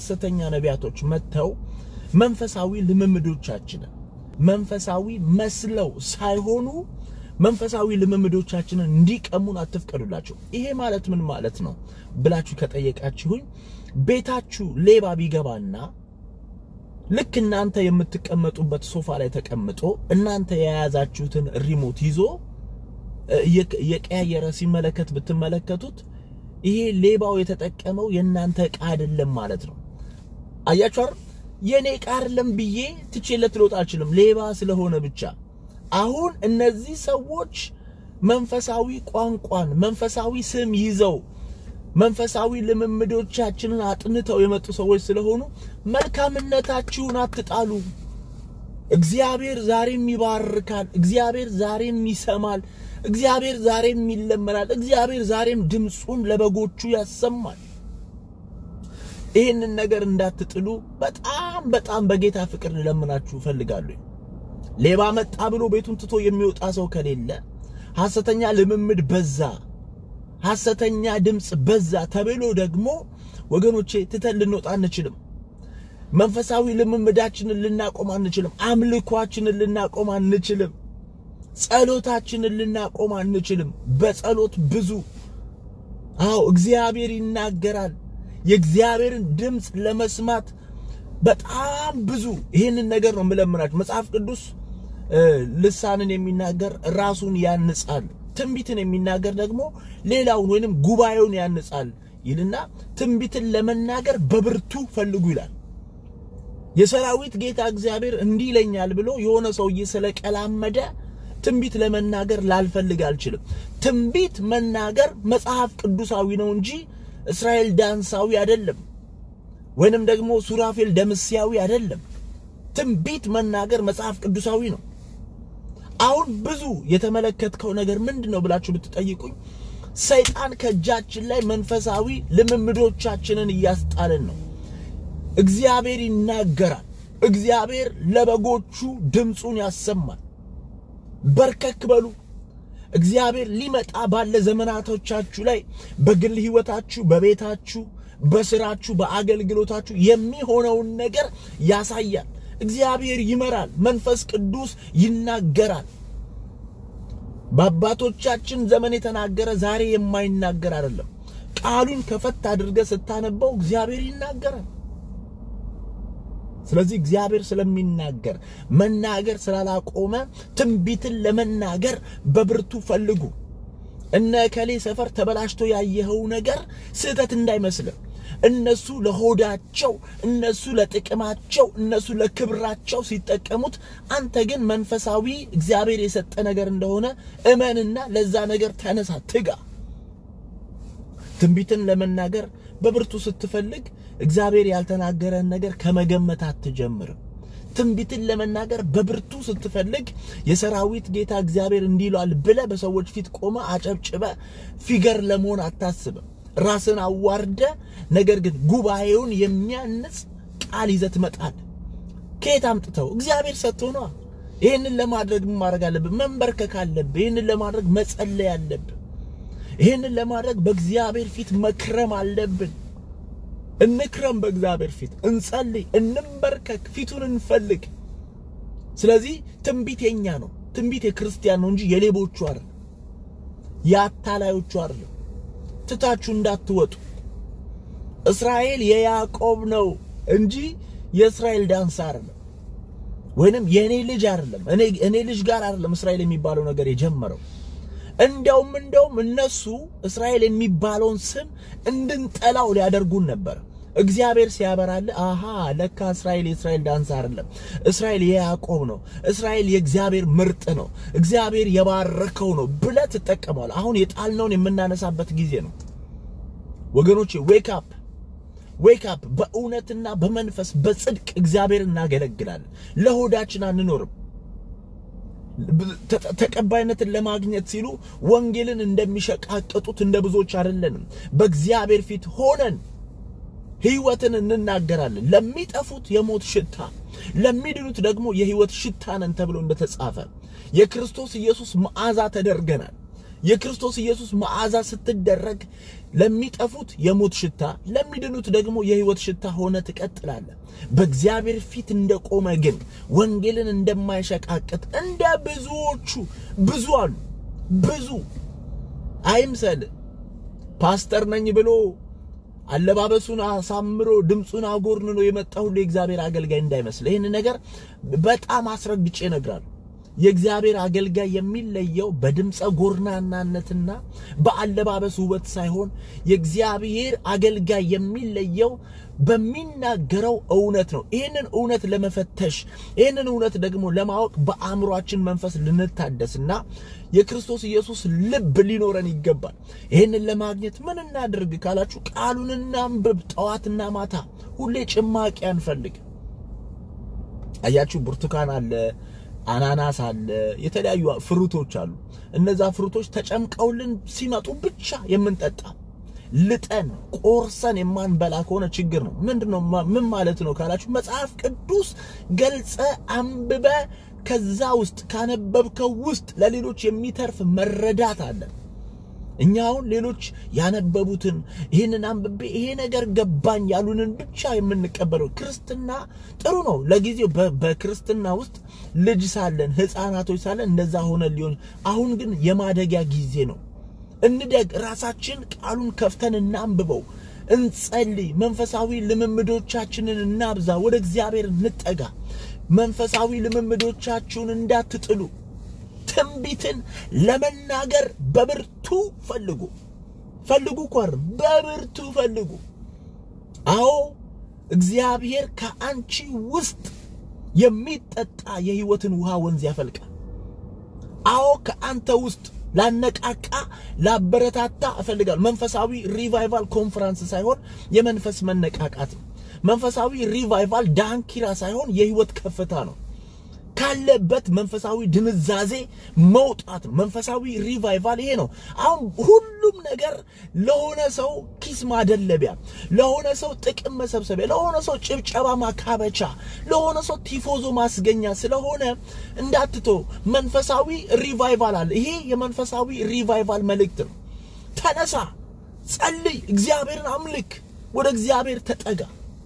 ሐሰተኛ ነቢያቶች መጥተው መንፈሳዊ ልምምዶቻችንን መንፈሳዊ መስለው ሳይሆኑ መንፈሳዊ ልምምዶቻችንን እንዲቀሙን አትፍቀዱላቸው። ይሄ ማለት ምን ማለት ነው ብላችሁ ከጠየቃችሁኝ ቤታችሁ ሌባ ቢገባና ልክ እናንተ የምትቀመጡበት ሶፋ ላይ ተቀምጦ እናንተ የያዛችሁትን ሪሞት ይዞ የቀያየረ ሲመለከት ብትመለከቱት ይሄ ሌባው የተጠቀመው የእናንተ ዕቃ አይደለም ማለት ነው። አያችሁ አይደል? የኔ ዕቃ አይደለም ብዬ ትቼለት ልወጣ አልችልም፣ ሌባ ስለሆነ ብቻ። አሁን እነዚህ ሰዎች መንፈሳዊ ቋንቋን መንፈሳዊ ስም ይዘው መንፈሳዊ ልምምዶቻችንን አጥንተው የመጡ ሰዎች ስለሆኑ መልካምነታችሁን አትጣሉ። እግዚአብሔር ዛሬም ይባርካል። እግዚአብሔር ዛሬም ይሰማል። እግዚአብሔር ዛሬም ይለመናል። እግዚአብሔር ዛሬም ድምፁን ለበጎቹ ያሰማል። ይህንን ነገር እንዳትጥሉ በጣም በጣም በጌታ ፍቅር ልለምናችሁ እፈልጋለሁ። ሌባ መጣ ብሎ ቤቱን ትቶ የሚወጣ ሰው ከሌለ ሐሰተኛ ልምምድ በዛ፣ ሐሰተኛ ድምፅ በዛ ተብሎ ደግሞ ወገኖቼ ትተን ልንወጣ አንችልም። መንፈሳዊ ልምምዳችንን ልናቆም አንችልም። አምልኳችንን ልናቆም አንችልም። ጸሎታችንን ልናቆም አንችልም። በጸሎት ብዙ አዎ እግዚአብሔር ይናገራል። የእግዚአብሔርን ድምፅ ለመስማት በጣም ብዙ ይህንን ነገር ነው የምለምናችሁ። መጽሐፍ ቅዱስ ልሳንን የሚናገር ራሱን ያንጻል፣ ትንቢትን የሚናገር ደግሞ ሌላውን ወይንም ጉባኤውን ያንጻል ይልና ትንቢትን ለመናገር በብርቱ ፈልጉ ይላል። የሰራዊት ጌታ እግዚአብሔር እንዲህ ይለኛል ብሎ የሆነ ሰውዬ ስለቀላመደ ትንቢት ለመናገር ላልፈልግ አልችልም። ትንቢት መናገር መጽሐፍ ቅዱሳዊ ነው እንጂ እስራኤል ዳንሳዊ አይደለም፣ ወይንም ደግሞ ሱራፌል ደምስያዊ አይደለም። ትንቢት መናገር መጽሐፍ ቅዱሳዊ ነው። አሁን ብዙ የተመለከትከው ነገር ምንድን ነው ብላችሁ ብትጠይቁኝ ሰይጣን ከእጃችን ላይ መንፈሳዊ ልምምዶቻችንን እያስጣልን ነው። እግዚአብሔር ይናገራል። እግዚአብሔር ለበጎቹ ድምፁን ያሰማል። በርከክ በሉ። እግዚአብሔር ሊመጣ ባለ ዘመናቶቻችሁ ላይ በግል ሕይወታችሁ፣ በቤታችሁ፣ በስራችሁ፣ በአገልግሎታችሁ የሚሆነውን ነገር ያሳያል። እግዚአብሔር ይመራል። መንፈስ ቅዱስ ይናገራል። በአባቶቻችን ዘመን የተናገረ ዛሬ የማይናገር አይደለም። ቃሉን ከፈት አድርገህ ስታነበው እግዚአብሔር ይናገራል። ስለዚህ እግዚአብሔር ስለሚናገር መናገር ስላላቆመ ትንቢትን ለመናገር በብርቱ ፈልጉ። እነ እከሌ ሰፈር ተበላሽቶ ያየኸው ነገር ስህተት እንዳይመስልህ። እነሱ ለሆዳቸው፣ እነሱ ለጥቅማቸው፣ እነሱ ለክብራቸው ሲጠቀሙት፣ አንተ ግን መንፈሳዊ እግዚአብሔር የሰጠ ነገር እንደሆነ እመንና ለዛ ነገር ተነሳ፣ ትጋ። ትንቢትን ለመናገር በብርቱ ስትፈልግ እግዚአብሔር ያልተናገረን ነገር ከመገመት አትጀምርም። ትንቢትን ለመናገር በብርቱ ስትፈልግ የሰራዊት ጌታ እግዚአብሔር እንዲህ ይሏል ብለህ በሰዎች ፊት ቆመ አጨብጭበ ፊገር ለመሆን አታስብም። ራስን አዋርደ ነገር ግን ጉባኤውን የሚያንጽ ቃል ይዘህ ትመጣለህ። ከየት አምጥተው? እግዚአብሔር ሰጥቶ ነዋ። ይህንን ለማድረግ ምን ማድረግ አለብህ? መንበርከክ አለብህ። ይህንን ለማድረግ መጸለይ አለብህ። ይህንን ለማድረግ በእግዚአብሔር ፊት መክረም አለብን። እንክረም፣ በእግዚአብሔር ፊት እንጸልይ፣ እንንበርከክ፣ ፊቱን እንፈልግ። ስለዚህ ትንቢት የኛ ነው። ትንቢት የክርስቲያን ነው እንጂ የሌቦቹ አይደለም፣ የአታላዮቹ አይደለም። ትታችሁ እንዳትወጡ። እስራኤል የያዕቆብ ነው እንጂ የእስራኤል ዳንስ አይደለም፣ ወይንም የእኔ ልጅ አይደለም። እኔ እኔ ልጅ ጋር አይደለም እስራኤል የሚባለው ነገር የጀመረው እንደውም እንደውም እነሱ እስራኤል የሚባለውን ስም እንድንጠላው ሊያደርጉን ነበር። እግዚአብሔር ሲያበራል፣ አሃ ለካ እስራኤል የእስራኤል ዳንስ አይደለም፣ እስራኤል የያዕቆብ ነው፣ እስራኤል የእግዚአብሔር ምርጥ ነው፣ እግዚአብሔር የባረከው ነው ብለህ ትጠቀመዋል። አሁን የጣልነውን የምናነሳበት ጊዜ ነው ወገኖቼ። ዌክ አፕ ዌክ አፕ። በእውነትና በመንፈስ በጽድቅ እግዚአብሔር እናገለግላለን። ለሆዳችን አንኖርም። ተቀባይነትን ለማግኘት ሲሉ ወንጌልን እንደሚሸቃቅጡት እንደ ብዙዎች አይደለንም። በእግዚአብሔር ፊት ሆነን ሕይወትን እንናገራለን። ለሚጠፉት የሞት ሽታ፣ ለሚድኑት ደግሞ የሕይወት ሽታ ነን ተብሎ እንደተጻፈ የክርስቶስ ኢየሱስ መዓዛ ተደርገናል። የክርስቶስ ኢየሱስ መዓዛ ስትደረግ ለሚጠፉት የሞት ሽታ፣ ለሚድኑት ደግሞ የሕይወት ሽታ ሆነ ትቀጥላለህ። በእግዚአብሔር ፊት እንደቆመ ግን ወንጌልን እንደማይሸቃቅጥ እንደ ብዙዎቹ ብዙ አሉ። ብዙ አይምሰል ፓስተር ነኝ ብሎ አለባበሱን አሳምሮ ድምፁን አጎርንኖ የመጣ ሁሉ የእግዚአብሔር አገልጋይ እንዳይመስል። ይህን ነገር በጣም አስረግጬ እነግራለሁ። የእግዚአብሔር አገልጋይ የሚለየው በድምፀ ጎርናናነትና በአለባበስ ውበት ሳይሆን የእግዚአብሔር አገልጋይ የሚለየው በሚናገረው እውነት ነው። ይህንን እውነት ለመፈተሽ ይህንን እውነት ደግሞ ለማወቅ በአእምሯችን መንፈስ ልንታደስና የክርስቶስ ኢየሱስ ልብ ሊኖረን ይገባል። ይህንን ለማግኘት ምን እናድርግ ካላችሁ ቃሉን እናንብብ። ጠዋትና ማታ ሁሌ ጭማቂ አንፈልግ። አያችሁ፣ ብርቱካን አለ አናናስ አለ፣ የተለያዩ ፍሩቶች አሉ። እነዛ ፍሩቶች ተጨምቀውልን ሲመጡ ብቻ የምንጠጣ ልጠን ቆርሰን የማንበላ ከሆነ ችግር ነው። ምንድነው? ምን ማለት ነው ካላችሁ መጽሐፍ ቅዱስ ገልጸ አንብበ ከዛ ውስጥ ካነበብከው ውስጥ ለሌሎች የሚተርፍ መረዳት አለ። እኛ አሁን ሌሎች ያነበቡትን ይህንን አንብቤ ይሄ ነገር ገባኝ ያሉንን ብቻ የምንቀበለው ክርስትና ጥሩ ነው ለጊዜው። በክርስትና ውስጥ ልጅ ሳለን ሕፃናቶች ሳለን እንደዛ ሆነ ሊሆን፣ አሁን ግን የማደጊያ ጊዜ ነው። እንደግ፣ ራሳችን ቃሉን ከፍተን እናንብበው፣ እንጸልይ፣ መንፈሳዊ ልምምዶቻችንን እናብዛ፣ ወደ እግዚአብሔር እንጠጋ። መንፈሳዊ ልምምዶቻችሁን እንዳትጥሉ ትንቢትን ለመናገር በብርቱ ፈልጉ። ፈልጉ ኳር በብርቱ ፈልጉ። አዎ እግዚአብሔር ከአንቺ ውስጥ የሚጠጣ የሕይወትን ውሃ ወንዝ ያፈልቃል። አዎ ከአንተ ውስጥ ላነቃቃ ላበረታታ እፈልጋለሁ። መንፈሳዊ ሪቫይቫል ኮንፈረንስ ሳይሆን የመንፈስ መነቃቃት ነው። መንፈሳዊ ሪቫይቫል ዳንኪራ ሳይሆን የሕይወት ከፍታ ነው። ካለበት መንፈሳዊ ድንዛዜ መውጣት ነው። መንፈሳዊ ሪቫይቫል ይሄ ነው። አሁን ሁሉም ነገር ለሆነ ሰው ኪስ ማደለቢያ፣ ለሆነ ሰው ጥቅም መሰብሰቢያ፣ ለሆነ ሰው ጭብጨባ ማካበቻ፣ ለሆነ ሰው ቲፎዞ ማስገኛ ስለሆነ እንዳትቶ መንፈሳዊ ሪቫይቫል አለ። ይሄ የመንፈሳዊ ሪቫይቫል መልእክት ነው። ተነሳ፣ ጸልይ፣ እግዚአብሔርን አምልክ፣ ወደ እግዚአብሔር ተጠጋ።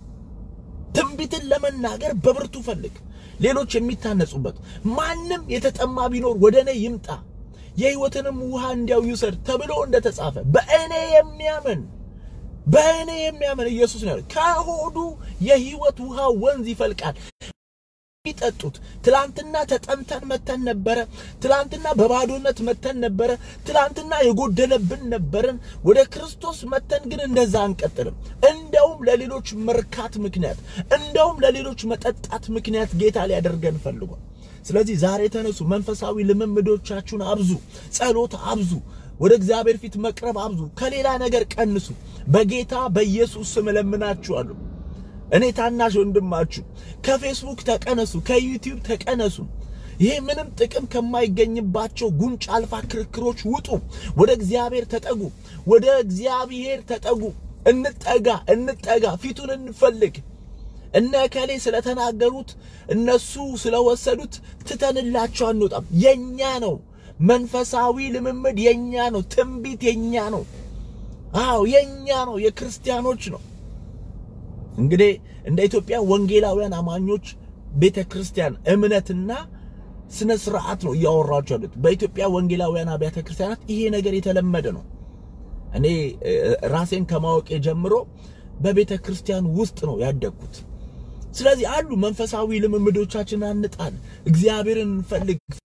ትንቢትን ለመናገር በብርቱ ፈልግ። ሌሎች የሚታነጹበት ማንም የተጠማ ቢኖር ወደ እኔ ይምጣ የሕይወትንም ውሃ እንዲያው ይውሰድ ተብሎ እንደተጻፈ በእኔ የሚያምን በእኔ የሚያምን ኢየሱስ ነው ከሆዱ የሕይወት ውሃ ወንዝ ይፈልቃል። የሚጠጡት ትላንትና ተጠምተን መተን ነበረ። ትላንትና በባዶነት መተን ነበረ። ትላንትና የጎደለብን ነበርን። ወደ ክርስቶስ መተን ግን እንደዛ አንቀጥልም። እንደውም ለሌሎች መርካት ምክንያት፣ እንደውም ለሌሎች መጠጣት ምክንያት ጌታ ሊያደርገን ፈልጓል። ስለዚህ ዛሬ ተነሱ፣ መንፈሳዊ ልምምዶቻችሁን አብዙ፣ ጸሎት አብዙ፣ ወደ እግዚአብሔር ፊት መቅረብ አብዙ፣ ከሌላ ነገር ቀንሱ። በጌታ በኢየሱስ ስም እለምናችኋለሁ። እኔ ታናሽ ወንድማችሁ ከፌስቡክ ተቀነሱ፣ ከዩቲዩብ ተቀነሱ። ይሄ ምንም ጥቅም ከማይገኝባቸው ጉንጭ አልፋ ክርክሮች ውጡ። ወደ እግዚአብሔር ተጠጉ፣ ወደ እግዚአብሔር ተጠጉ። እንጠጋ፣ እንጠጋ፣ ፊቱን እንፈልግ። እነ እከሌ ስለተናገሩት እነሱ ስለወሰዱት ትተንላቸው አንወጣም። የኛ ነው። መንፈሳዊ ልምምድ የኛ ነው። ትንቢት የኛ ነው። አዎ የኛ ነው። የክርስቲያኖች ነው። እንግዲህ እንደ ኢትዮጵያ ወንጌላውያን አማኞች ቤተ ክርስቲያን እምነትና ስነ ስርዓት ነው እያወራችሁ ያሉት። በኢትዮጵያ ወንጌላውያን አብያተ ክርስቲያናት ይሄ ነገር የተለመደ ነው። እኔ ራሴን ከማወቄ ጀምሮ በቤተ ክርስቲያን ውስጥ ነው ያደግኩት። ስለዚህ አሉ መንፈሳዊ ልምምዶቻችንን አንጣል፣ እግዚአብሔርን እንፈልግ፣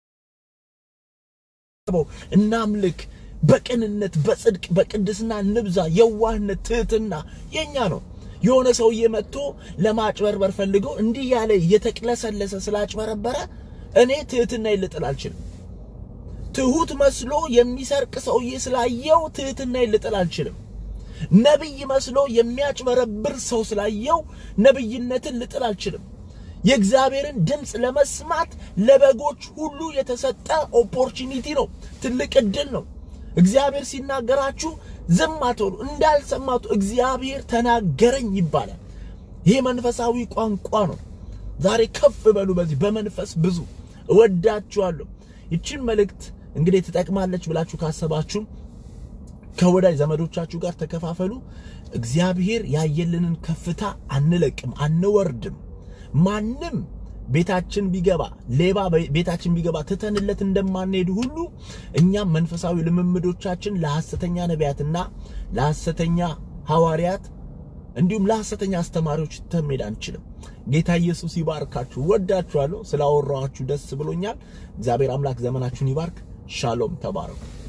እናምልክ፣ በቅንነት በጽድቅ በቅድስና እንብዛ። የዋህነት ትህትና የኛ ነው። የሆነ ሰውዬ መጥቶ ለማጭበርበር ፈልጎ እንዲህ ያለ እየተቅለሰለሰ ስላጭበረበረ እኔ ትህትና ይልጥል አልችልም። ትሁት መስሎ የሚሰርቅ ሰውዬ ስላየው ትህትና ይልጥል አልችልም። ነብይ መስሎ የሚያጭበረብር ሰው ስላየው ነብይነትን ልጥል አልችልም። የእግዚአብሔርን ድምፅ ለመስማት ለበጎች ሁሉ የተሰጠ ኦፖርቹኒቲ ነው። ትልቅ እድል ነው። እግዚአብሔር ሲናገራችሁ ዝም አትበሉ። እንዳልሰማቱ እግዚአብሔር ተናገረኝ ይባላል። ይሄ መንፈሳዊ ቋንቋ ነው። ዛሬ ከፍ በሉ፣ በዚህ በመንፈስ ብዙ። እወዳችኋለሁ። ይችን መልእክት እንግዲህ ትጠቅማለች ብላችሁ ካሰባችሁ ከወዳጅ ዘመዶቻችሁ ጋር ተከፋፈሉ። እግዚአብሔር ያየልንን ከፍታ አንለቅም፣ አንወርድም። ማንም ቤታችን ቢገባ ሌባ ቤታችን ቢገባ ትተንለት እንደማንሄድ ሁሉ እኛም መንፈሳዊ ልምምዶቻችን ለሐሰተኛ ነቢያትና ለሐሰተኛ ሐዋርያት እንዲሁም ለሐሰተኛ አስተማሪዎች ተመሄድ አንችልም። ጌታ ኢየሱስ ይባርካችሁ። ወዳችኋለሁ። ስላወራኋችሁ ደስ ብሎኛል። እግዚአብሔር አምላክ ዘመናችሁን ይባርክ። ሻሎም። ተባረኩ።